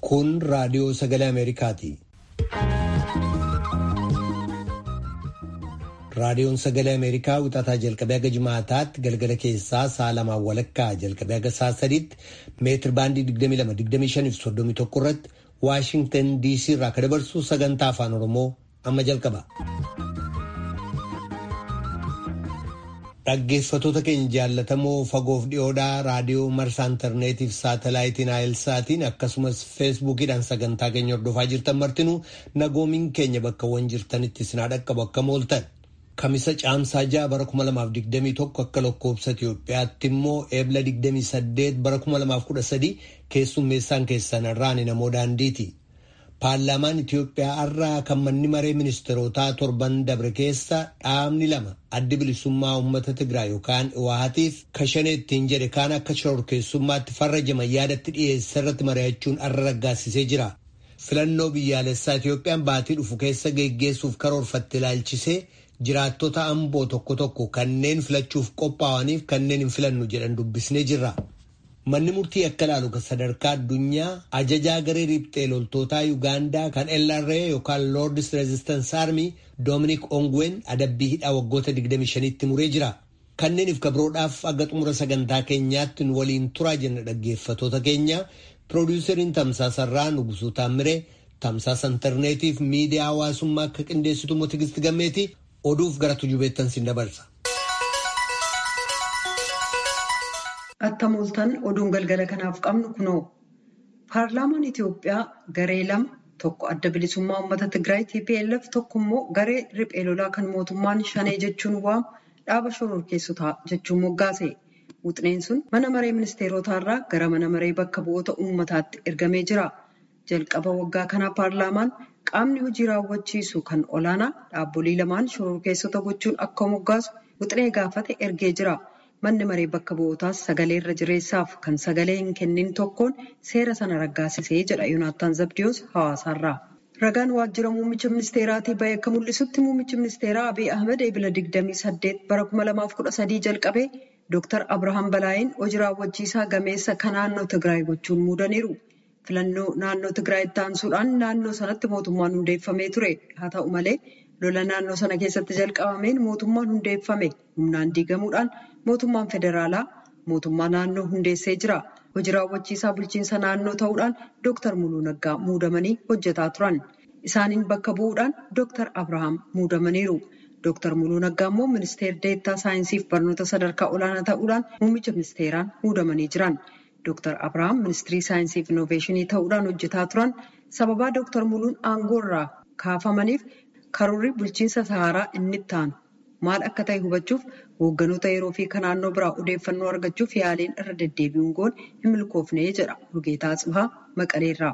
Kun raadiyoo sagalee Ameerikaati. Raadiyoon sagalee Ameerikaa wixataa jalqabee haga jimaataatti galgala keessaa sa'a lamaan walakkaa jalqabee haga sa'a sadiitti meetir baandii 22-25-31 irratti Waashingtan DC irraa kan dabarsu sagantaa afaan Oromoo amma jalqaba. Dhaggeeffatoota keenya jaallatamoo fagoof dhiyoodhaa raadiyoo marsaa intarneetiif saatalaayitiin aayilsaatiin akkasumas feesbuukiidhaan sagantaa keenya hordofaa jirtan martinuu nagoomiin keenya bakkawwan jirtanitti isin dhaqqabu akka mooltan. Kamisa caamsaa ja'a bara 2021 akka lakkoobsa Itoophiyaatti immoo eebla 28 bara 2013 keessummeessaan keessan irraan namoo daandiiti. Paarlaamaan Itoophiyaa har'aa kan manni maree ministeerotaa torban dabre keessa dhaabni lama addi bilisummaa uummata Tigraay yookaan Iwaatiif kashanee ittiin jedhe kaan akka shororkeessummaatti farrajaman yaadatti dhiyeessa irratti mari'achuun har'a raggaasisee jira. Filannoo biyyaalessaa Itoophiyaan baatii dhufu keessa geggeessuuf karoorfatte ilaalchisee jiraattota amboo tokko tokko kanneen filachuuf qophaa'aniif kanneen hin filannu jedhan dubbisnee jirra. Manni murtii akka ilaalu kan sadarkaa addunyaa ajajaa garee riphxee loltootaa Yuugaandaa kan LRA yookaan Lordis Resistance Army Dominic Ongwen adabbii hidhaa waggoota 25tti muree jira. Kanneeniif kabroodhaaf aga xumura sagantaa keenyaatti nu waliin turaa jenna dhaggeeffatoota keenya. Piroodyuseriin Tamsaasarraa Nugusuu Taammiree Tamsaasa intarneetiif miidiyaa hawaasummaa akka qindeessitu immoo Tigisti Gammeeti oduuf gara tujubeettan sin dabarsa. Attam ooltan oduun galgala kanaaf qabnu kunoo paarlaamaan Itoophiyaa garee lama tokko adda bilisummaa uummata Tigraay TPLF tokko immoo garee riphee lolaa kan mootummaan shanee jechuun waamu dhaaba shororkeessotaa jechuun moggaase. Wuxneen sun mana maree ministeerotaa irraa gara mana maree bakka bu'oota uummataatti ergamee jira. Jalqaba waggaa kanaa paarlaamaan qaamni hojii raawwachiisu kan olaanaa dhaabbolii lamaan shororkeessota gochuun akka moggaasu wuxnee gaafate ergee jira. Manni maree bakka bu'ootaas sagalee irra jireessaaf kan sagalee hin kennin tokkoon seera sana raggaasisee jedha Yoonaattaan Zabdiyoos hawaasaarraa. Ragaan waajjira muummicha ministeeraatii bahee akka mul'isutti muummichi ministeeraa Abiy Ahmed eebila 28 bara 2013 jalqabee Dr. Abrahaam Balaayin hojii raawwachiisaa gameessa kan naannoo Tigraay gochuun muudaniiru. Filannoo naannoo Tigraayitti aansuudhaan naannoo sanatti mootummaan hundeeffamee ture. Haa ta'u malee lola naannoo sana keessatti jalqabameen mootummaan hundeeffame humnaan diigamuudhaan mootummaan federaalaa mootummaa naannoo hundeessee jira. Hojii raawwachiisaa bulchiinsa naannoo ta'uudhaan Dr. Muluu Naggaa muudamanii hojjetaa turan. Isaaniin bakka bu'uudhaan Dr. Abrahaam muudamaniiru. Dr. Muluu Naggaa immoo ministeera deettaa saayinsiif barnoota sadarkaa olaanaa ta'uudhaan muummicha ministeeraan muudamanii jiran. Dr. Abrahaam ministirii saayinsiif inooveeshinii ta'uudhaan hojjetaa turan sababaa Dr. Muluun aangoo irraa kaafamaniif karoorri bulchiinsa Saharaa inni itti aanu maal akka ta'e hubachuuf hoogganoota yeroo fi kan naannoo biraa odeeffannoo argachuuf yaaliin irra deddeebi'uun goon hin milkoofne jedha Rugeetaa Tsihaa Maqaleerraa.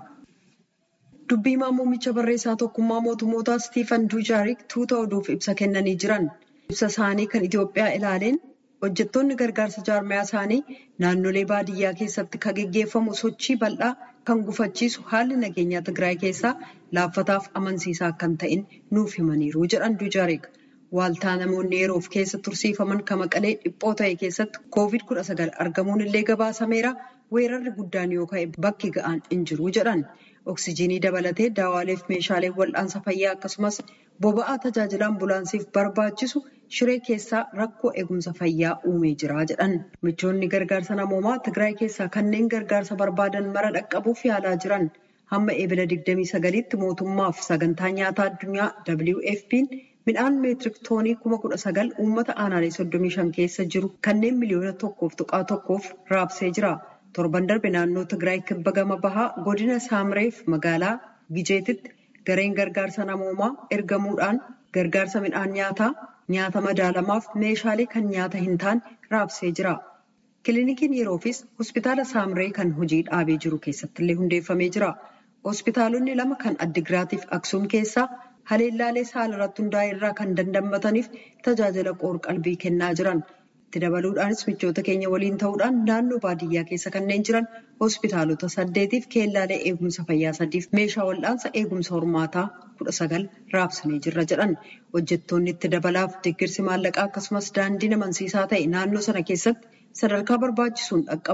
Dubbii muummicha barreessaa tokkummaa mootummootaa Stiifan Duujaarik tuuta oduuf ibsa kennanii jiran. Ibsa isaanii kan Itoophiyaa ilaaleen hojjettoonni gargaarsa jaarmayaa isaanii naannolee baadiyyaa keessatti kan geggeeffamu sochii bal'aa kan gufachiisu haalli nageenyaa Tigraay keessaa laaffataaf amansiisaa kan ta'in nuuf himaniiru jedhan Duujaarik. Waaltaa namoonni yeroof keessa tursiifaman kan maqalee dhiphoo ta'e keessatti COVID-19 argamuun illee gabaasameera. Weerarri guddaan yoo ka'e bakki ga'aan hin jiru jedhan. Oksijiinii dabalatee daawwaaleef meeshaalee wal'aansa fayyaa akkasumas boba'aa tajaajila ambulaansiif barbaachisu shiree keessaa rakkoo eegumsa fayyaa uumee jira jedhan. Michoonni gargaarsa namoomaa Tigraay keessaa kanneen gargaarsa barbaadan mara dhaqqabuuf yaalaa jiran hamma eebila 29tti mootummaaf sagantaa nyaataa addunyaa WFP'n midhaan meetirik toonii 19,000 uummata aanaalee 35 keessa jiru kanneen miliyoona tokkoof tuqaa tokkoof raabsee jira. Torban darbe naannoo Tigraay kibba gama bahaa godina Saamreef magaalaa Gijeetitti gareen gargaarsa namoomaa ergamuudhaan gargaarsa midhaan nyaataa nyaata madaalamaaf meeshaalee kan nyaata hin taane raabsee jira. Kiliinikiin yeroofis hospitaala Saamree kan hojii dhaabee jiru keessatti illee hundeeffamee jira. Hospitaalonni lama kan Addigiraatiif Aksuum keessaa haleellaalee saala irratti hundaa'e irraa kan dandammataniif tajaajila qoor-qalbii kennaa jiran. Itti dabaluudhaanis michoota keenya waliin ta'uudhaan naannoo baadiyyaa keessa kanneen jiran hospitaalota saddeetiif keellaalee eegumsa fayyaa sadiif meeshaa wal'aansa eegumsa hormaataa kudha sagal raabsanii jirra jedhan. Hojjettoonni itti dabalaaf deeggarsi maallaqaa akkasumas daandiin amansiisaa ta'e naannoo sana keessatti sadarkaa barbaachisuun dhaqqabuuf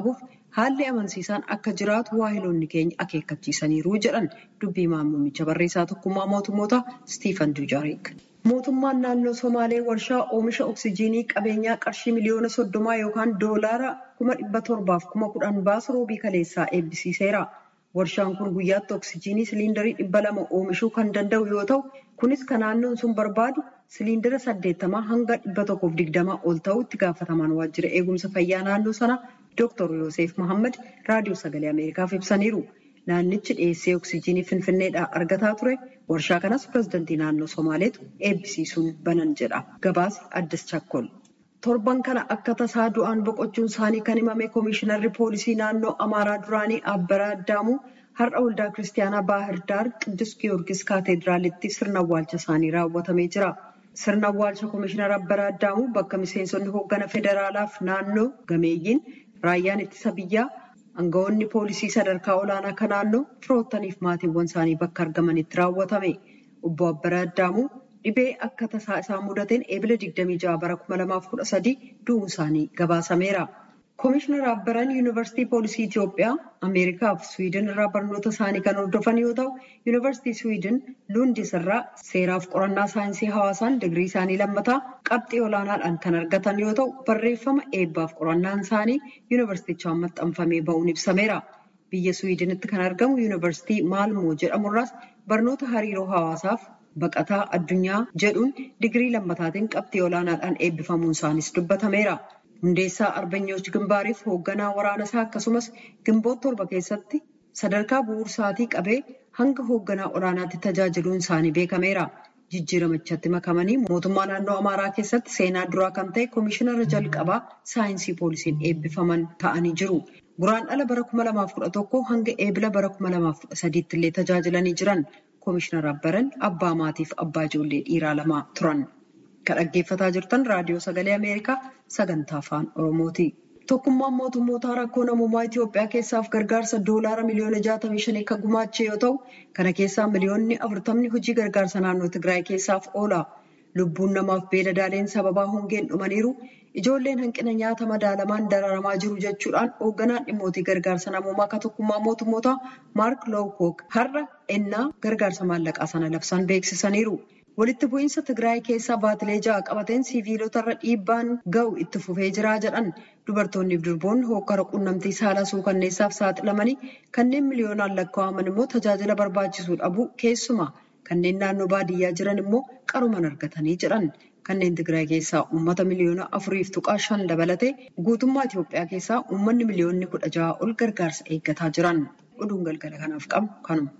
haalli amansiisaan akka jiraatu waahiloonni keenya akeekkachiisaniiru jedhan dubbii muummicha barreessaa tokkummaa mootummoota Stiifan Dujarik. Mootummaan naannoo Somaalee warshaa oomisha oksijiinii qabeenyaa qarshii miliyoona soddomaa yookaan doolaara kuma dhibba torbaaf kuma kudhan baasu roobii kaleessaa eebbisiiseera. Warshaan kun guyyaatti oksijiinii siliindarii dhibba lama oomishuu kan danda'u yoo ta'u, kunis kan naannoon sun barbaadu siliindara saddeettamaa hanga dhibba tokkoof digdamaa ol ta'u itti gaafatamaan waajjira eegumsa fayyaa naannoo sana Dr. Yoosef Mohaammed raadiyoo sagalee Ameerikaaf ibsaniiru. Naannichi dhiyeessee oksijiinii Finfinneedhaa argataa ture. Warshaa kanas pireezidantii naannoo Somaaleetu eebbisiisuun banan jedha. Gabaasi Addis Chakkol. Torban kana akka tasaa du'aan boqochuun isaanii kan himame Koomishinarri Poolisii naannoo Amaaraa duraanii Abbaraa Addaamuu har'a waldaa Kiristaanaa Baahir Daar Qiddus Giyoorgis Kaateediraalitti sirna awwaalcha isaanii raawwatamee jira. Sirna awwaalcha Koomishinar Abbaraa Addaamuu bakka miseensonni hooggana federaalaaf naannoo gameeyyiin raayyaan ittisa biyyaa aangawoonni poolisii sadarkaa olaanaa kan naannoo firoottaniif maatiiwwan isaanii bakka argamanitti raawwatame. Obbo Abbaraa Addaamuu dhibee akka tasaa isaa mudateen eebila 26 bara 2013 du'uun isaanii gabaasameera. Koomishinar Abbaraan Yuunivarsiitii Poolisii Itoophiyaa, Ameerikaa fi Suwiidin irraa barnoota isaanii kan hordofan yoo ta'u, Yuunivarsiitii Suwiidin Luundis irraa seeraaf qorannaa saayinsii hawaasaan digirii isaanii lammataa qabxii olaanaadhaan kan argatan yoo ta'u, barreeffama eebbaaf qorannaan isaanii yuunivarsiitichaan maxxanfamee ba'uun ibsameera. Biyya Suwiidinitti kan argamu Yuunivarsiitii Maalmoo jedhamurraas barnoota hariiroo hawaasaaf baqataa addunyaa jedhuun digirii lammataatiin qabxii olaanaadhaan eebbifamuun isaanis dubbatameera. Hundeessaa Arbanyooch Gimbaariif hoogganaa waraana isaa akkasumas gimboota torba keessatti sadarkaa bu'uursaatii qabee hanga hoogganaa olaanaatti tajaajiluun isaanii beekameera. Jijjiiramachatti makamanii mootummaa naannoo Amaaraa keessatti seenaa duraa kan ta'e koomishinara jalqabaa saayinsii poolisiin eebbifaman ta'anii jiru. Guraandhala bara 2011 hanga eebila bara 2013 illee tajaajilanii jiran. Koomishinar Abbaran abbaa maatiif abbaa ijoollee dhiiraa lama turan. Kan dhaggeeffataa jirtan raadiyoo sagalee Ameerikaa sagantaa afaan Oromooti. Tokkummaan mootummoota rakkoo namummaa Itoophiyaa keessaaf gargaarsa doolaara miliyoona 65 kan gumaache yoo ta'u, kana keessaa miliyoonni 40 hojii gargaarsa naannoo Tigraay keessaaf oola. Lubbuun namaaf beeladaaleen sababaa hongeen dhumaniiru. Ijoolleen hanqina nyaata madaalamaan dararamaa jiru jechuudhaan hoogganaan dhimmootii gargaarsa namummaa akka tokkummaa mootummoota Maark Lowkook har'a ennaa gargaarsa maallaqaa sana labsan beeksisaniiru. Walitti bu'iinsa Tigraay keessaa baatilee ja'a qabateen siviilotarra dhiibbaan ga'u itti fufee jira jedhan dubartoonni fi durboonni hokkara quunnamtii saala suukanneessaaf saaxilamanii kanneen miliyoonaan lakkaa'aman immoo tajaajila barbaachisuu dhabu keessumaa kanneen naannoo baadiyyaa jiran immoo qaruman argatanii jedhan. Kanneen Tigraay keessaa uummata miliyoona afuriif tuqaa shan dabalatee guutummaa Itoophiyaa keessaa uummanni miliyoonni kudha ja'a ol gargaarsa eeggataa jiran. Oduun galgala kanaaf qabu kanuma.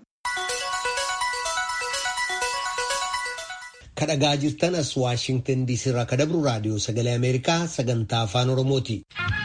kadhagaa jirtan as waashingtan diisii irraa kan dabru raadiyoo sagalee ameerikaa sagantaa afaan oromooti.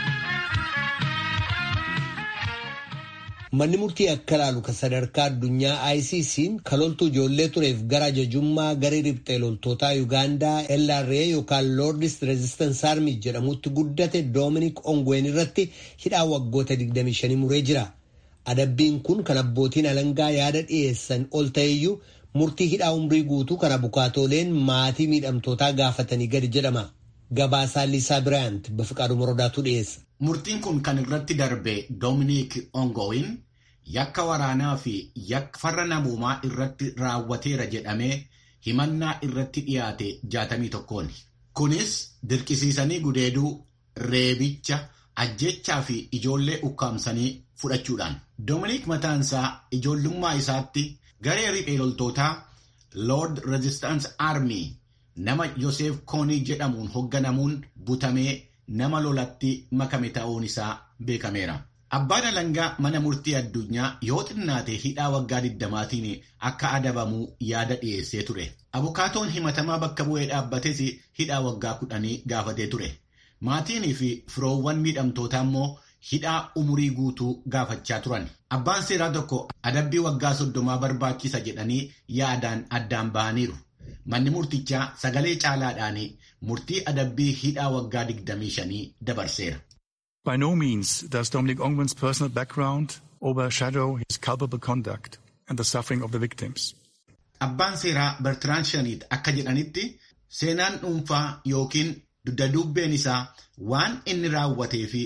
manni murtii akka ilaalu kan sadarkaa addunyaa ICC'n kaloltuu ijoollee tureef gara ajajummaa garee riphxee loltootaa Yuugaandaa LRA yookaan Lordis Resistance Army jedhamutti guddate Doominik Ongween irratti hidhaa waggoota 25 muree jira. Adabbiin kun kan abbootiin alangaa yaada dhiyeessan ol ta'eyyuu murtii hidhaa umrii guutuu kana bukaatooleen maatii miidhamtootaa gaafatanii gadi jedhama. Gabaasaa Liisaa Biraayant Bafiqaaduu Morodaatu dhiyeessa. Murtiin kun kan irratti darbe Doominik Ongoowin yakka waraanaa fi yakka farra namoomaa irratti raawwateera jedhamee himannaa irratti dhiyaate jaatamii tokkooni. Kunis dirqisiisanii gudeeduu, reebicha, ajjechaa fi ijoollee ukkaamsanii fudhachuudhaan. Doominik mataansaa ijoollummaa isaatti garee riphee loltootaa Lord Resistance Army nama Yoseef Koonii jedhamuun hoogganamuun butamee nama lolatti makame ta'uun isaa beekameera. Abbaan alangaa mana murtii addunyaa yoo xinnaate hidhaa waggaa 20tiin akka adabamu yaada dhiyeessee ture. Abukaatoon himatamaa bakka bu'ee dhaabbates hidhaa waggaa kudhanii gaafatee ture. Maatiinii fi firoowwan miidhamtootaa immoo hidhaa umurii guutuu gaafachaa turan. Abbaan seeraa tokko adabbii waggaa soddomaa barbaachisa jedhanii yaadaan addaan bahaniiru. Manni murtichaa sagalee caalaadhaan murtii adabbii hidhaa waggaa 25 dabarseera. By no means does Dominic Ongwen's personal background overshadow his culpable conduct and the suffering of the victims. Abbaan seeraa Bertrand Shaniit akka jedhanitti seenaan dhuunfaa yookiin dudda-dubbeen isaa waan inni raawwatee fi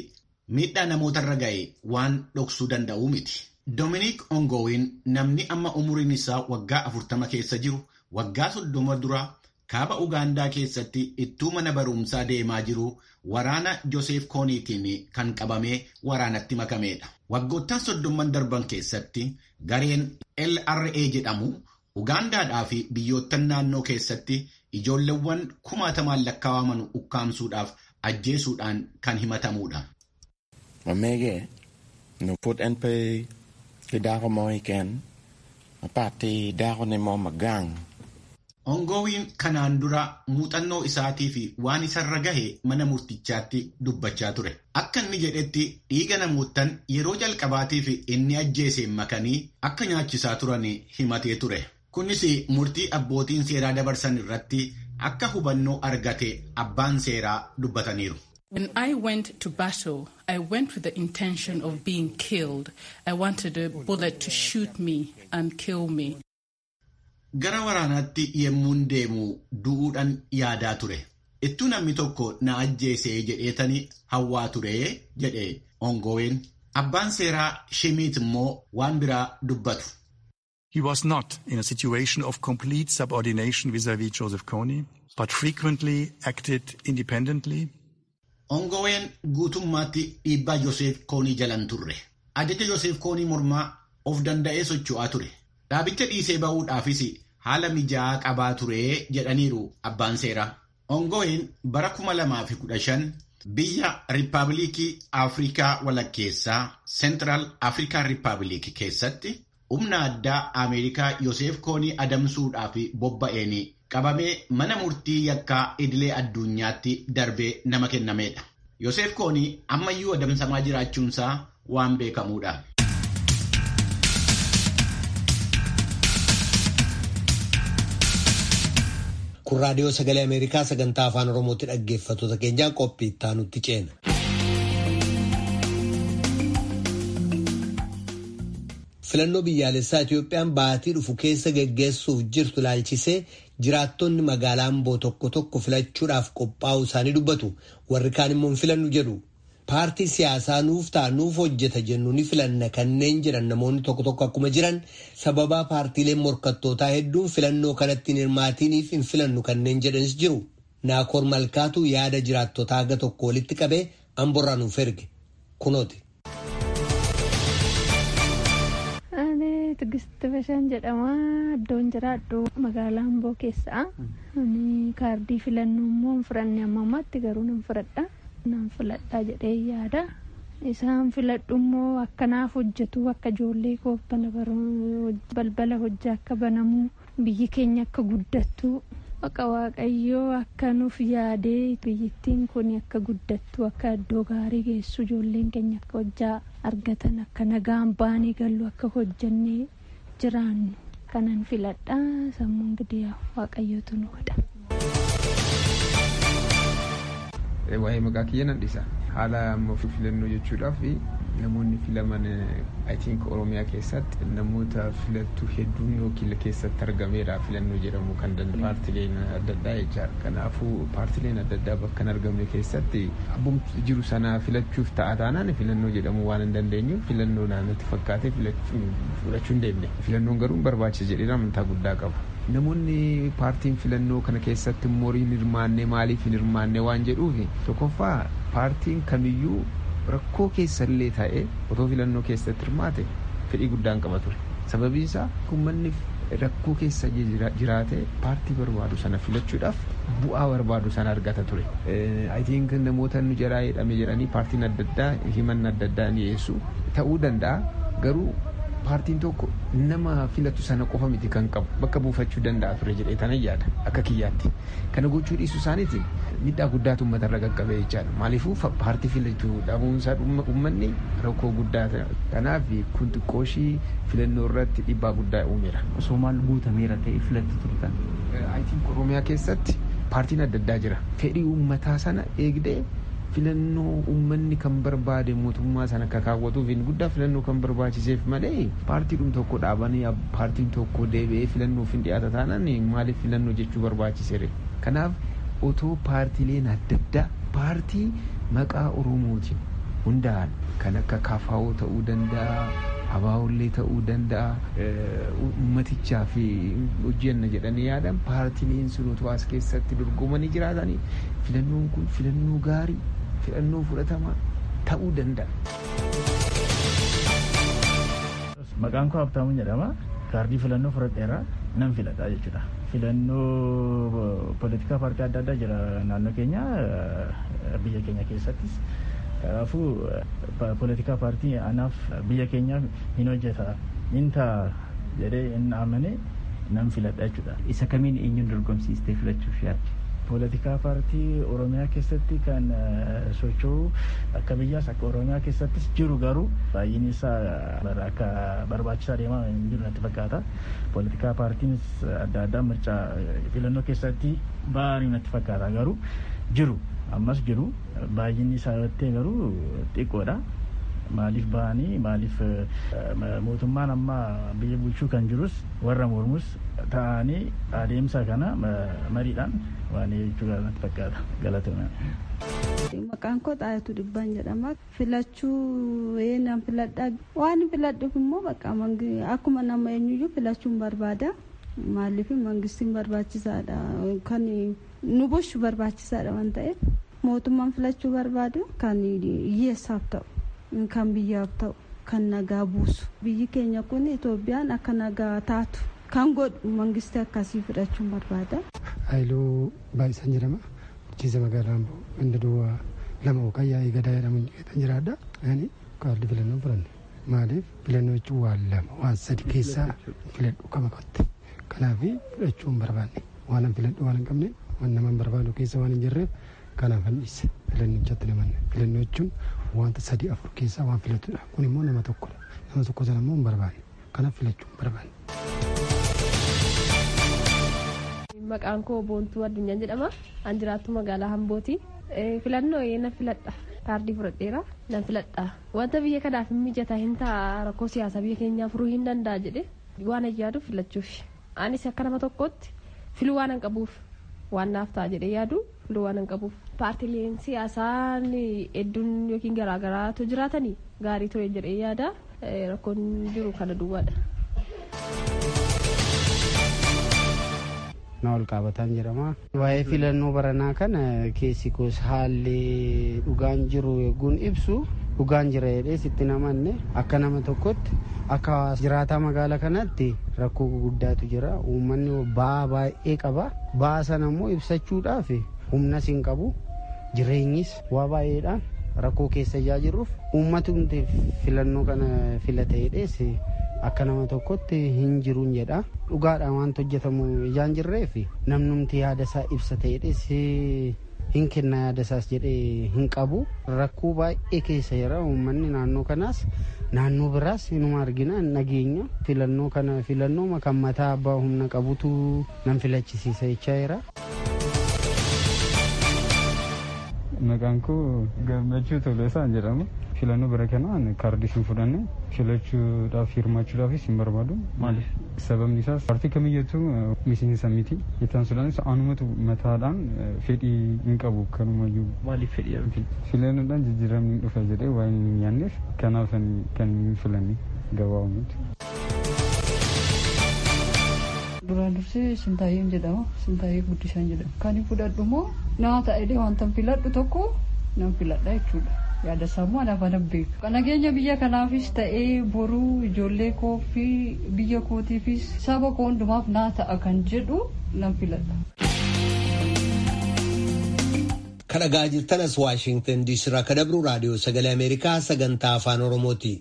miidhaa namootarra ga'e waan dhoksuu danda'uu miti. Dominic Ongowin namni amma umuriin isaa waggaa afurtama keessa jiru waggaa soddoma dura kaaba Ugaandaa keessatti ittuu mana barumsaa deemaa jiru waraana Joseef Kooniitiin kan qabamee waraanatti makameedha. Waggoottan soddomman darban keessatti gareen LRA jedhamu Ugaandaadhaa fi biyyoottan naannoo keessatti ijoolleewwan kumaatamaan lakkaa'aman ukkaamsuudhaaf ajjeesuudhaan kan himatamudha. Mamege no put NP kidako mo iken apati dako ni mo magang. Ongowiin kanaan dura muuxannoo isaatii fi waan isarra gahe mana murtichaatti dubbachaa ture. Akka inni jedhetti dhiiga namoottan yeroo jalqabaatiif inni ajjeeseen makanii akka nyaachisaa turan himatee ture. Kunis murtii abbootiin seeraa dabarsan irratti akka hubannoo argate abbaan seeraa dubbataniiru. When I went to battle, I went with the intention of being killed. I wanted a bullet to shoot me and kill me. Gara waraanaatti yemmuun deemu du'uudhaan yaadaa ture. Ittuu namni tokko na ajjeesee jedheetanii hawwaa ture jedhe ongoween. Abbaan seeraa Shimiit immoo waan biraa dubbatu. He was not in a situation of complete subordination vis-à-vis Joseph Kony, but frequently acted independently. Ongoween guutummaatti dhiibbaa Yoseef Koonii jalan turre. Ajaja Yoseef Koonii mormaa of danda'ee socho'aa ture. Dhaabicha dhiisee ba'uudhaafis haala mijaa'aa qabaa ture jedhaniiru abbaan seeraa. Ongoween bara 2015 biyya Riippaabilikii Afrikaa walakkeessaa Seentiraal Afrikaa Riippaabilikii keessatti humna addaa Ameerikaa Yoseef Koonii adamsuudhaaf bobba'een qabamee mana murtii yakkaa idilee addunyaatti darbee nama kennameedha. Yoseef Koonii ammayyuu adamsamaa jiraachuunsaa waan beekamuudha. Kun raadiyoo sagalee Ameerikaa sagantaa afaan Oromootti dhaggeeffattoota keenyaa qophii itti nutti ceena. Filannoo biyyaalessaa Itoophiyaan baatii dhufu keessa geggeessuuf jirtu ilaalchisee jiraattonni magaalaa Amboo tokko tokko filachuudhaaf qophaa'uu isaanii dubbatu. Warri kaan immoo filannu jedhu. Paartii siyaasaa nuuf ta'a nuuf hojjeta jennu ni filanna kanneen jedhan namoonni tokko tokko akkuma jiran sababaa paartiileen morkattootaa hedduun filannoo kanatti hin hirmaatiniif hin filannu kanneen jedhanis jiru. Naakoor Malkaatu yaada jiraattotaa haga tokko walitti qabee Amborraa nuuf erge. Kunooti. Tigist Bashaan jedhama. Iddoon jiraadhu magaalaa Amboo keessaa. Kaardii filannoo immoo hin fudhanne amma ammaatti garuu nan fudhadha. Nan filadhaa jedhee yaada. Isaan filadhu immoo akkanaaf hojjetu akka ijoollee koo balbala hojii akka banamu biyyi keenya akka guddattu akka waaqayyoo akka nuuf yaadee biyyittiin kun akka guddattu akka iddoo gaarii geessu ijoolleen keenya akka hojjaa argatan akka nagaan baanii gallu akka hojjannee jiraannu kanan filadhaa sammuun gidiyaa waaqayyootu nu godha. waa'ee maqaa kiyya nan dhisa haala amma filannoo jechuudhaaf namoonni filaman I think oromiyaa keessatti namoota filattu hedduun yookiin keessatti argameera filannoo jedhamu kan danda'u paartileen adda addaa jechaadha kanaafuu paartileen adda addaa bakka hin argamne keessatti abbumti jiru sana filachuuf ta'a taanaan filannoo jedhamu waan hin dandeenyu filannoo naannatti fakkaatee fudhachuu hin deemne filannoon garuu barbaachisa jedhee amantaa guddaa qabu. namoonni paartiin filannoo kana keessatti immoo hin hirmaanne maaliif hin hirmaanne waan jedhuuf tokkoffaa paartiin kamiyyuu rakkoo keessallee ta'ee otoo filannoo keessatti hirmaate fedhii guddaan qaba ture sababiin isaa uummanni rakkoo keessa jiraate paartii barbaadu sana filachuudhaaf bu'aa barbaadu sana argata ture. Ayitiin namoota nu jaraa jedhame jedhanii paartiin adda addaa himanna adda addaa ni dhiyeessu ta'uu danda'a garuu paartiin tokko nama filatu sana qofa miti kan qabu bakka buufachuu danda'a ture jedhee tana yaada akka kiyyaatti kana gochuu dhiisuu isaaniitiin miidhaa guddaatu uummatarra qaqqabee jechaadha maaliifuu paartii filatu dhabuunsaa uummanni rakkoo guddaa kanaaf kun xiqqooshii filannoo irratti dhiibbaa guddaa uumeera. Osoo maal guutameera ta'e filatti turtan. Ayitiin Oromiyaa keessatti paartiin adda addaa jira fedhii uummataa sana eegdee filannoo uummanni kan barbaade mootummaa sana akka kaawwatuuf hin guddaa filannoo kan barbaachiseef malee paartiidhum tokko dhaabanii paartiin tokko deebi'ee filannoof hin dhiyaata taanaan maaliif filannoo jechuu barbaachiseere kanaaf otoo paartiileen adda addaa paartii maqaa oromootiin hundaa'an kan akka kafaa'oo ta'uu danda'a abaawullee ta'uu danda'a ummaticha fi hojjenna jedhanii yaadan paartileen sun utuu as keessatti dorgomanii jiraatanii filannoon kun filannoo gaarii filannoo fudhatamaa ta'uu danda'a. Maqaan koo Habtaamuu jedhama. Kaardii filannoo fudhadheera nan filadha jechuudha. Filannoo poolitikaa paartii adda addaa jira naannoo keenya biyya keenya keessattis. Kanaafuu poolitikaa paartii anaaf biyya keenya hin hojjeta hin ta'a jedhee hin amane nan filadha jechuudha. Isa kamiin eenyuun dorgomsiistee filachuuf yaadde? Poolitikaa paartii Oromiyaa keessatti kan socho'u akka biyyaas akka Oromiyaa keessattis jiru garuu baay'een isaa akka barbaachisaa deemaa hin jiru natti fakkaata. Poolitikaa paartiinis adda addaa mircaa filannoo keessatti ba'anii natti fakkaata garuu jiru ammas jiru baay'inni isaa yoo garuu xiqqoodha. Maaliif ba'anii maaliif mootummaan amma biyya bulchuu kan jirus warra mormus ta'anii adeemsa kana mariidhaan waan jechuu natti fakkaata galatoomaa. Maqaan koo Xaayatu Dhibbaan jedhama. Filachuu nan filadha. Waan filadhuuf immoo bakka akkuma nama eenyuyyuu filachuun barbaada. Maaliif mangistiin barbaachisaadha. Kan nu bulchu barbaachisaadha waan ta'eef mootummaan filachuu barbaadu kan hiyyeessaaf ta'u. kan biyyaaf ta'u kan nagaa buusu biyyi keenya kun itoophiyaan akka nagaa taatu kan godhu mangistii akkasii fudhachuun barbaada. Haayiluu Baay'isan jedhama. Bulchiinsa magaalaa Amboo ganda duwwaa lama yookaan yaa'ii gadaa jedhamuun kan jiraadha. Ani kaardii filannoo fudhanne. Maaliif filannoo jechuun waan lama waan sadi keessaa filadhu qaba qotte. Kanaaf fudhachuu hin barbaanne. Waan an filadhu waan hin qabne waan nama hin barbaadu keessa waan hin jirreef kanaaf an dhiise. Filannoo jatti namanne. Filannoo jechuun wanta sadii afur keessaa waan filatudha. Kun immoo nama tokkodha. Nama tokko sana immoo hin barbaanne. Kanaaf filachuu hin barbaanne. Maqaan koo Boontuu Addunyaa jedhama. An jiraattu magaalaa Hambooti. Filannoo nan filadha. Kaardii fudhadheera nan filadha. Wanta biyya kanaaf hin mijataa hin ta'a rakkoo siyaasaa biyya keenyaa furuu hin danda'a jedhe waan ayyaadu filachuuf. Anis akka nama tokkotti filuu waan hin qabuuf waan naaf ta'a jedhee yaadu filuu waan hin qabuuf. Paartileen siyaasaa hedduun yookiin garaagaraatu jiraatanii gaarii ture jedhee yaada rakkoon jiru kana duwwaadha. na ol qabataan jedhama. Waa'ee filannoo baranaa kana keessi koos haalli dhugaan jiru eeguun ibsu dhugaan jira jedhee sitti namanne akka nama tokkotti akka jiraataa magaalaa kanatti rakkoo guddaatu jira uummanni ba'aa baay'ee qaba ba'aa sana immoo ibsachuudhaaf humnas hin qabu jireenyis waa baay'eedhaan rakkoo keessa ijaa jirruuf uummatumti filannoo kana filate jedhees akka nama tokkotti hin jiruun jedha dhugaadhaan wanta hojjetamu ijaan jirreef namnumti yaada isaa ibsa ta'edhes hin kenna yaada isaas jedhee hin qabu rakkoo baay'ee keessa jira uummanni naannoo kanaas naannoo biraas inuma argina nageenya filannoo kana filannoo kan mataa abbaa humna qabutu nan filachisiisa jechaa jira. Maqaan koo Gammachuu Toleesaan jedhama. Filannoo bara kanaan kaardii sin fudhanne filachuudhaaf hirmaachuudhaafis hin barbaadu. Maaliif? Sababni isaas paartii kamiyyattuu miseensa miti. Ittaan sudhaanis anumatu mataadhaan fedhii hin qabu kanumayyuu. Maaliif fedhii dhabdi? Filannoodhaan jijjiiramni dhufa jedhee waan hin yaanneef kanaaf kan hin filanne gabaabumatti. duraan dursee sintaayyeen jedhama sintaayyee guddisaan jedhama kan hin fudhadhu immoo naa ta'ee wanta filadhu tokko nan filadha jechuudha yaada sammuu anaaf anan beeku nageenya biyya kanaafis ta'ee boruu ijoollee koo fi biyya kootiifis saba koo hundumaaf naa ta'a kan jedhu nan filadha. kadhagaa jirtan as waashingtan diisirraa ka dabru raadiyoo sagalee ameerikaa sagantaa afaan oromooti.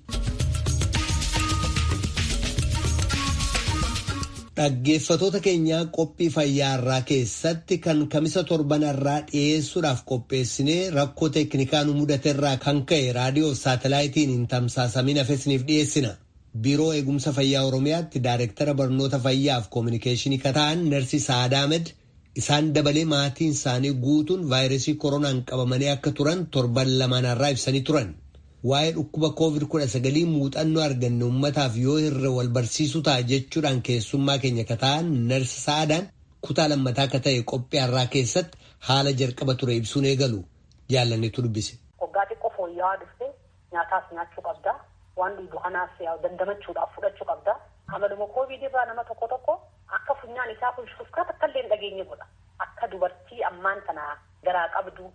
Dhaggeeffatoota keenyaa qophii fayyaa irraa keessatti kan kamisa torbanarraa dhiyeessuudhaaf qopheessinee rakkoo teeknikaa nu mudate irraa kan ka'e raadiyoo saatalaayitiin hin tamsaasamin hafesiniif dhiyeessina. Biiroo eegumsa fayyaa Oromiyaatti Daayireektara barnoota fayyaaf koominikeeshinii kata'an Narsi Saadaa Ahmed isaan dabalee maatiin isaanii guutuun vaayirasii koronaan qabamanii akka turan torban lamaanarraa ibsanii turan. waa'ee dhukkuba koovid kudha sagalii muuxannoo arganne uummataaf yoo irra wal barsiisuu ta'a jechuudhaan keessummaa keenya kata'an narsa sa'aadaan kutaa lammataa akka ta'e qophii har'aa keessatti haala jalqaba ture ibsuun eegalu jaalannetu dubbise. Waggaa xiqqoo wayyaa dhufte nyaataas nyaachuu qabda waan dhugu kanaas dandamachuudhaaf fudhachuu qabda amaluma koovid irraa nama tokko tokko akka funyaan isaa kun shufkaat akka illee hin dhageenye godha akka dubartii ammaan tana garaa qabdu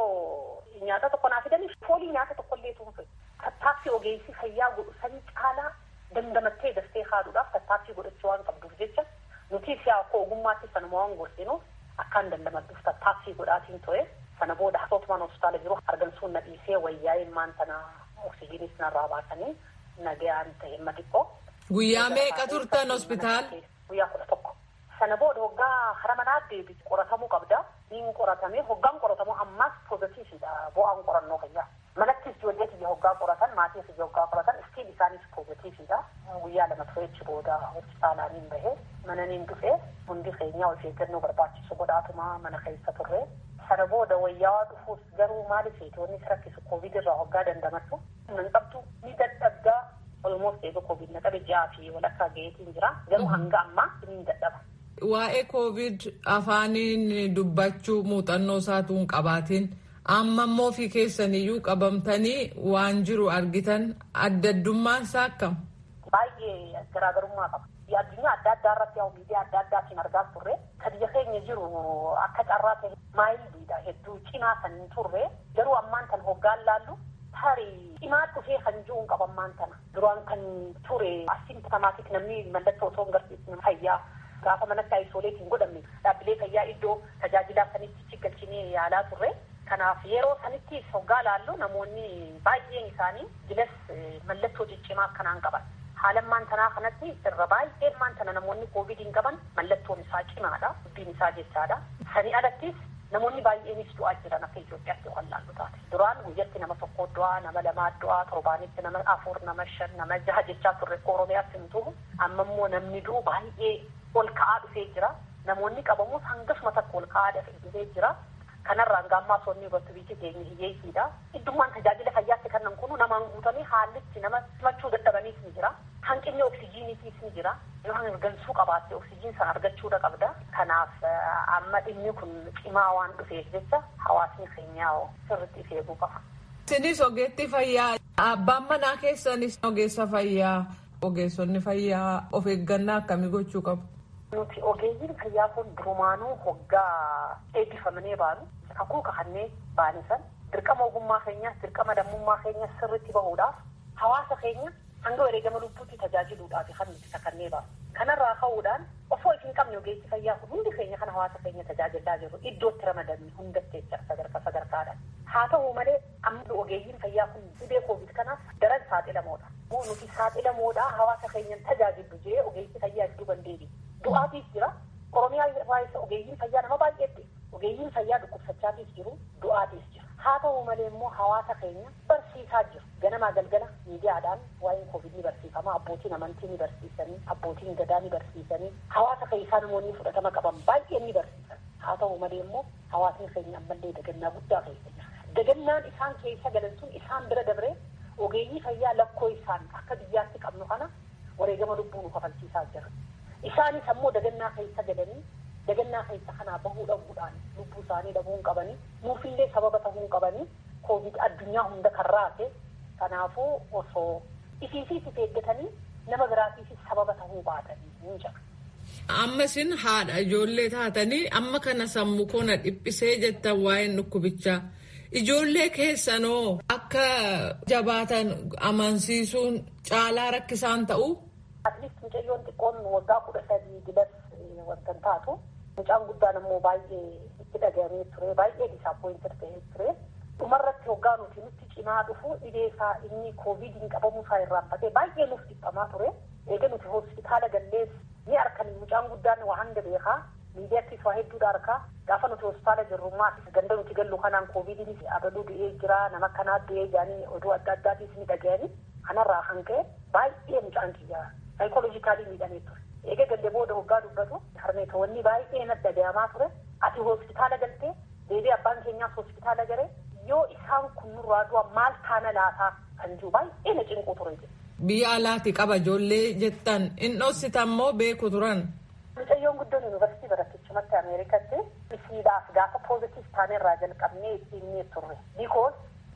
yoo nyaata tokko naa fidanii foolii nyaata tokko illee tuunfe tattaaffii ogeessi fayyaa godhu sanii caalaa dandamattee daftee haaduudhaaf tattaaffii godhachuu waan qabduuf jecha nuti siyaa akka ogummaatti sanuma waan gorsinuuf akkaan dandamadduuf tattaaffii godhaatiin to'e sana booda asootumaan hospitaala jiru argamsuun na dhiisee wayyaa'ee maan tana oksijiinis narraa baasanii nagayaan ta'e himma xiqqoo. Guyyaa meeqa turtan hospitaal? Guyyaa kudha tokko. Sana booda hoggaa hara manaa deebi qoratamuu qabda. Niin qoratamee hoggaan qoratamu ammaas poozitiividha bu'aan qorannoo fayyaa. Manattis ijoollee kiyya hoggaa qoratan maatii kiyya hoggaa qoratan istiin isaanis poozitiividha. Guyyaa lama tureechi booda hospitaalaaniin bahee mananiin dhufee hundi keenya of eeggannoo barbaachisu godhaatuma mana keessa turre. Sana booda wayyaa dhufuus garuu maaliif seetoonni rakkisu koovid irraa hoggaa dandamattu. Nan qabdu ni dadhabdaa olmoos eega koovid na qabe ji'aa fi walakkaa gaheetiin jira. Garuu hanga ammaa ni dadhaba. Waa'ee koovid afaaniin dubbachuu muuxannoo isaatu hin qabaatiin amma immoo fi keessaniyyuu qabamtanii waan jiru argitan addaddummaan isaa akkam? Baay'ee garaagarummaa qaba. Addunyaa adda addaa irratti yaa miidiyaa adda addaatiin argaa turre kan biyya keenya jiru akka carraa ta'e maayiliidha hedduu cimaa kan hin turre garuu ammaan tan hoggaan laallu tarii cimaa dhufee kan jiru hin qabammaan tana duraan kan ture asimptomaatik namni mallattoo osoo hin garsiisne fayyaa gaafa manatti aisooleetiin godhamne dhaabbilee fayyaa iddoo tajaajilaa sanitti galchinee yaalaa turre. Kanaaf yeroo sanitti hoggaa laallu namoonni baay'een isaanii jilas mallattoo ciccimaa akkanaan qaban. Haalammaan tanaa kanatti irra baay'een maan tana namoonni koovidiin qaban mallattoon isaa cimaadha. Dubbiin isaa jechaadha. Sanii alattis namoonni baay'eenis du'aa jiran akka Itoophiyaatti kan laallu taate. Duraan guyyatti nama tokko du'aa, nama lamaa du'aa, torbaanitti nama afur, nama shan, nama jaha jechaa turre Oromiyaatti hin tuhu. Amma immoo namni du'u baay'ee ol ka'aa dhufee jira. Namoonni qabamus hangasuma takka ol ka'aa dhufee jira. Kanarraan gaammaa sonni irratti biyyi keenya hiyyeessiidha. Iddummaan tajaajila fayyaatti kannan kunu namaan guutamee haallitti nama simachuu dadhabaniis ni jira. Hanqinni oksijiiniitiis ni jira. Yoo hangansuu qabaatte oksijiin sana argachuudha qabda. Kanaaf amma dhimmi kun cimaa waan dhufeef jecha hawaasni keenyaa sirriitti of eeguu qaba. Isinis ogeetti fayyaa abbaan manaa keessanis ogeessa fayyaa ogeessonni fayyaa of eeggannaa akkamii gochuu qabu? Nuti ogeeyyiin fayyaa kun durumaanuu hoggaa eebbifamanii baanu kakuu kakannee baanisan dirqama ogummaa keenyaas dirqama lammummaa keenyaas sirriitti bahuudhaaf hawaasa keenya hanga wareegama lubbuutti tajaajiluudhaaf kan nuti kakannee baanu. Kanarraa ka'uudhaan osoo isin qabne ogeessi fayyaa kun hundi keenya kan hawaasa keenya tajaajilaa jirru iddootti ramadamne hundatti jecha sadarkaa sadarkaadhaan. Haa ta'u malee amma ogeeyyiin fayyaa kun dhibee koovid kanaaf daran saaxilamoodha. Moo nuti saaxilamoodha hawaasa keenyan tajaajilu jee ogeessi fayyaa iddoo bandeebi. Du'aatiif jira. Oromiyaa irraa ogeeyyiin fayyaa nama baay'eetti. Ogeeyyiin fayyaa dhukkubsachaatiif jiru du'aatiif jira. Haa ta'u malee immoo hawaasa keenya barsiisaa jiru. Ganamaa galgala miidiyaadhaan waa'een koovid ni barsiifama. Abbootiin amantii ni barsiisanii, abbootiin gadaa ni barsiisanii, hawaasa keessaa namoonni fudhatama qaban baay'een ni barsiisan. Haa ta'u malee immoo hawaasni keenya ammallee dagannaa guddaa keessa jira. Dagannaan isaan keessa galan sun isaan bira dabree ogeeyyii fayyaa lakkoo isaan akka biyyaatti qabnu kana wareegama lubbuu nu kafalchiisaa jira. Isaanis ammoo dagannaa keessa galanii dagannaa keessa kanaa bahuu dhabuudhaan lubbuu isaanii dhabuu hin qabanii nuufillee sababa ta'uu hin qabanii koovid addunyaa hunda kan raase kanaafuu osoo ifiifis if eeggatanii nama biraatiifis sababa ta'uu baatanii hin jira. Amma isin haadha ijoollee taatanii amma kana sammuu koona dhiphisee jettan waa'een dhukkubichaa. Ijoollee keessanoo akka jabaatan amansiisuun caalaa rakkisaan ta'u. Atleast mucayyoon xiqqoon waggaa kudha sadii dilas wanta taatu mucaan guddaan immoo baay'ee itti dhaga'amee ture baay'ee disaappoointed ta'ee ture. Dhumarratti hoggaa nuti nutti cimaa dhufu dhibee isaa inni koovidiin qabamuu isaa irraanfatee baay'ee nuuf dhiphamaa ture. Eega nuti hospitaala gallees ni harkan mucaan guddaan waa hanga beekaa miidiyaattis waa hedduudha harkaa gaafa nuti hospitaala jirrummaa ganda nuti gallu kanaan koovidiinis abaluu du'ee jira nama kanaa du'ee jaanii oduu adda addaatiis ni dhaga'anii kanarraa kan ka'e baay'ee mucaan kiyyaa saayikooloojikaalii miidhamee ture. Eega gallee booda hoggaa dubbatu harmeetoonni baay'ee natti dhaga'amaa ture ati hospitaala galtee deebii abbaan keenyaas hospitaala galee yoo isaan kun nurraa du'a maal taana laataa kan jiru baay'ee na cinquu ture. Biyya alaati qaba ijoollee jettan inni dhossitan moo beeku turan. Mucayyoon guddoon yuunivarsiitii barattichumatti Ameerikatti isiidhaaf gaafa poozitiif taane irraa jalqabnee ittiin turre. Bikoos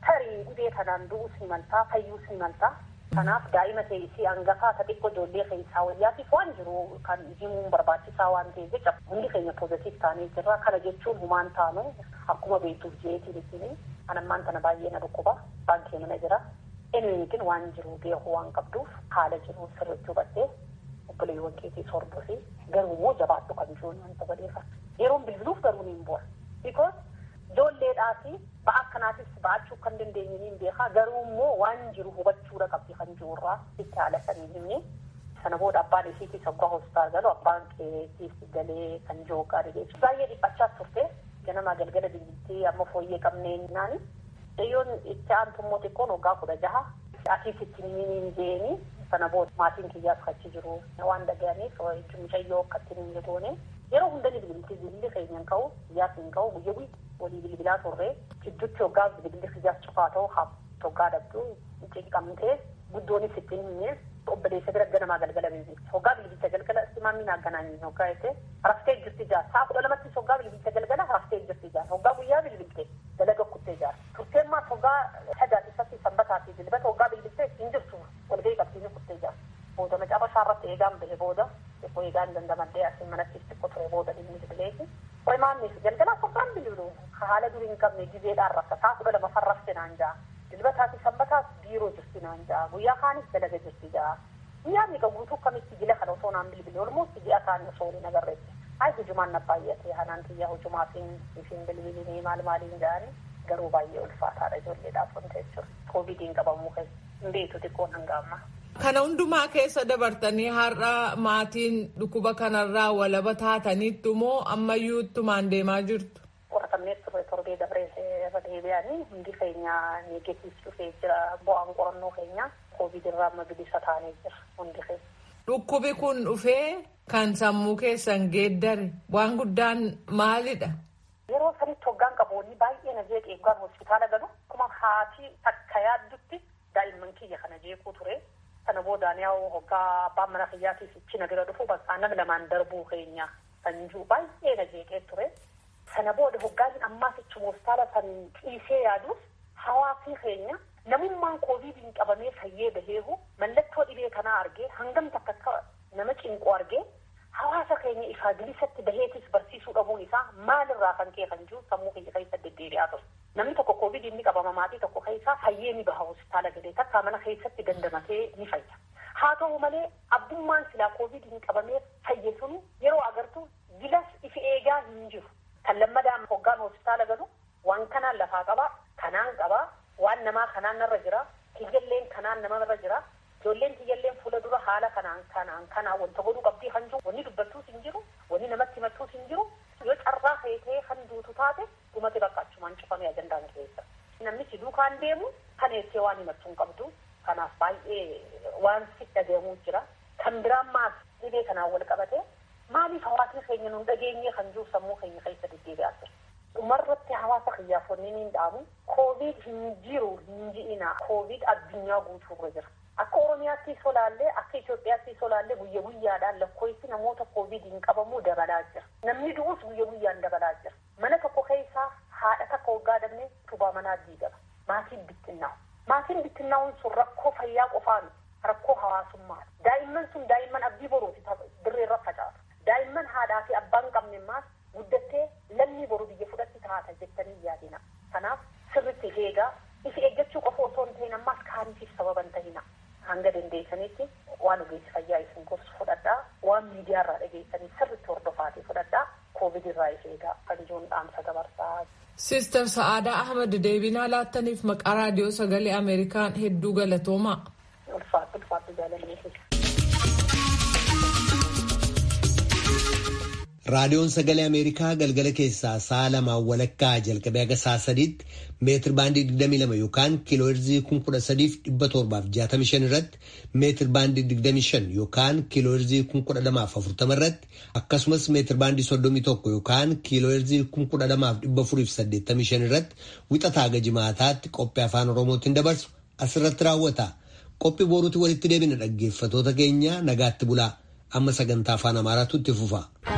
tarii dhibee kanaan du'uus ni maltaa fayyuus ni maltaa. Kanaaf daa'ima ta'e hangafaa ta xiqqoo ijoollee keessaa wayyaatiif waan jiru kan himuun barbaachisaa waan ta'eef jecha hundi keenya poozitiif taanee jirra. Kana jechuun humaan taanu akkuma beektuuf jeetiin isin anammaan tana baay'ee na dhukkuba baankee mana jira. Eenyuutiin waan jiru beekuu waan qabduuf haala jiru sirriitti hubattee obboleewwan keetii sorbuufi garuu immoo jabaadhu kan jiruun wanta badeefa. Yeroon bilbiluuf garuu ni hin bu'a. Because ijoolleedhaati ba'a akkanaatis ba'achuu kan dandeenye ni beekaa garuu immoo waan jiru hubachuudha qabdi kan jirurraa itti haala sanii himne sana booda abbaan isiitii sabbaa hospitaal galu abbaan keetiif galee kan jiru gaarii jechuudha. Baay'ee dhiphachaas turte ganama galgala bilbiltee amma fooyyee qabnee naani. Dhiyyoon itti aantu immoo xiqqoon waggaa kudha jaha asiis itti ni jeeni sana booda maatiin kiyyaas achi jiru waan dhaga'aniif mucayyoo akkatti ni goone yeroo hunda ni bilbilti bilbilli keenya hin ka'u kiyyaas hin ka'u guyya guyya walii bilbilaa turre gidduutti waggaa bilbilli kiyyaas cufaa ta'u haa waggaa dhabdu cinqamtee guddoonis ittiin himne obboleessa bira ganamaa galgala bilbilti waggaa bilbilcha galgala simaamiin haganaanii waggaa jette raftee jirti jaar saa kudha lamattis waggaa bilbilcha galgala raftee jirti jaar waggaa guyyaa bilbilte dalaga kuttee jaar turteen maas waggaa sadaatiffatti sanbataa fi dilbata waggaa bilbilte hin jirtu walgahii qabsiisee kuttee jaar booda macaafa irratti eegaan bahe booda xiqqoo eegaan dandamadhee asiin manatti xiqqoo ture booda dhimmi bileeti. Qoy maannis galgala sokkaan bilbilu haala durii hin qabne gizeedhaan rafta saa kudha lama farrafte naan jaa. Dilbataa fi sanbataas biiroo jirti naan jaa. Guyyaa kaanis dalaga jirti jaa. Guyyaa miidha guutuu kamitti jila kana osoo naan bilbile olmoos ji'a kaanii osoo waliin agarreetti. Hayi hujumaan na baay'ate hanaan xiyyaa hujumaatiin isin bilbilinii maal maaliin jaani garuu baay'ee ulfaataadha ijoolleedhaaf wanta jechuudha. Koovidiin qabamuu keessa hin beektu xiqqoon hanga ammaa. Kana hundumaa keessa dabartanii har'a maatiin dhukkuba kanarraa walaba taataniittu moo ammayyuu ittumaan deemaa jirtu? Qoratamnee turre torbee dabree irra deebi'anii hundi keenya neegetiif dhufee jira bu'aan qorannoo keenya koovid irraa amma bilisa taanee jira hundi keenya. Dhukkubi kun dhufee kan sammuu keessan geeddare waan guddaan maalidha? Yeroo sanitti hoggaan qaboonni baay'ee na jeeqee eeggaan hospitaala galu akkuma haati takka yaaddutti daa'imman kiyya kana jeequu ture. Sana boodaan yaa'u hoggaa abbaan mana kiyyaatiif ichi na bira dhufu bakka nama lamaan darbuu keenya kan jiru baay'ee na jeeqee ture. Sana booda hoggaan ammaas ichi hospitaala san dhiisee yaaduuf hawaasni keenya namummaan koovidiin qabamee fayyee baheehu mallattoo dhibee kanaa argee hangam takka akka nama cinqu argee hawaasa keenya ifaa bilisatti baheetis barsiisuu dhabuun isaa maalirraa kan ka'e kan jiru sammuu keenya keessa deddeebi'aa ture. Namni tokko koovidiin ni qabama maatii tokko keessaa fayyee ni baha hospitaala galee takka mana keessatti dandamatee ni fayya. Haa ta'u malee abbummaan silaa koovidiin qabamee fayye sunu yeroo agartu gilas ifi eegaa hin jiru. Kan lammadaan hoggaan hospitaala galu waan kanaan lafaa qabaa, kanaan qabaa, waan namaa kanaan narra jira, kiyyalleen kanaan namarra jira, ijoolleen kiyyalleen fuula dura haala kanaan kanaan kanaan wanta godhuu qabdii kan jiru, wanni dubbattuus hin jiru, wanni namatti himattuus hin jiru, yoo carraa feetee kan duutu taate dhumate bakka achumaan cufamee ajandaan keessa. Namni si duukaan deemu kan eessee waan himattuu hin qabdu. Kanaaf baay'ee waan si dhagahamuu jira. Kan biraan maas dhibee kanaan wal qabate maaliif hawaasni keenya nun dhageenye kan jiru sammuu keenya keessa deddeebi'aa jira. Dhumarratti hawaasa kiyyaafonni ni dhaamu. Koovid hin jiru hin ji'ina. Koovid addunyaa guutuurra jira. Akka Oromiyaatti solaallee akka Itoophiyaatti solaallee guyya guyyaadhaan lakkoofsi namoota koovidiin qabamuu dabalaa jira. Namni du'us guyya guyyaan dabalaa jira. Mana tokko keessaa haadha takka waggaa dabne tubaa manaa diigama. Maatiin bittinnaa'u. Maatiin bittinnaa'uun sun rakkoo fayyaa qofaa miti. Rakkoo hawaasummaati. Daa'imman sun daa'imman abdii boruuti dirreerra facaasu. Daa'imman haadhaa fi abbaan qabne maas guddattee lammii boru biyya fudhatti taata jettanii yaadina. Kanaaf sirritti eegaa ifi eeggachuu qofa osoo hin ta'in ammaas kaaniitiif sababa hin ta'ina. Hanga dandeessanitti waan ogeessi fayyaa isin gorsu fudhadhaa waan miidiyaarraa dhageessanii sirritti hordofaatii fudhadhaa koovid irraa if eegaa kan jiruun dhaamsa dabarsaa. Siistar Sa'aadaa Ahmad deebinaa laattaniif maqaa raadiyoo sagalee Ameerikaan hedduu galatoomaa. Ulfaatti ulfaatti jaalannee Raadiyoon sagalee Ameerikaa galgala keessaa sa'a lamaan walakkaa jalqabee haga sa'a sadiitti meetir baandii 22 yookaan kiiloo heerzii 13,765 irratti meetir baandii 25 yookaan kiiloo heerzii 1240 irratti akkasumas meetir baandii 31 yookaan kiiloo heerzii 12,485 irratti wixataa haga jimaataatti qophii afaan oromootiin dabarsu asirratti raawwata. Qophii boruutti walitti deebina dhaggeeffatoota keenya nagaatti bulaa amma sagantaa afaan amaaraatu itti fufa.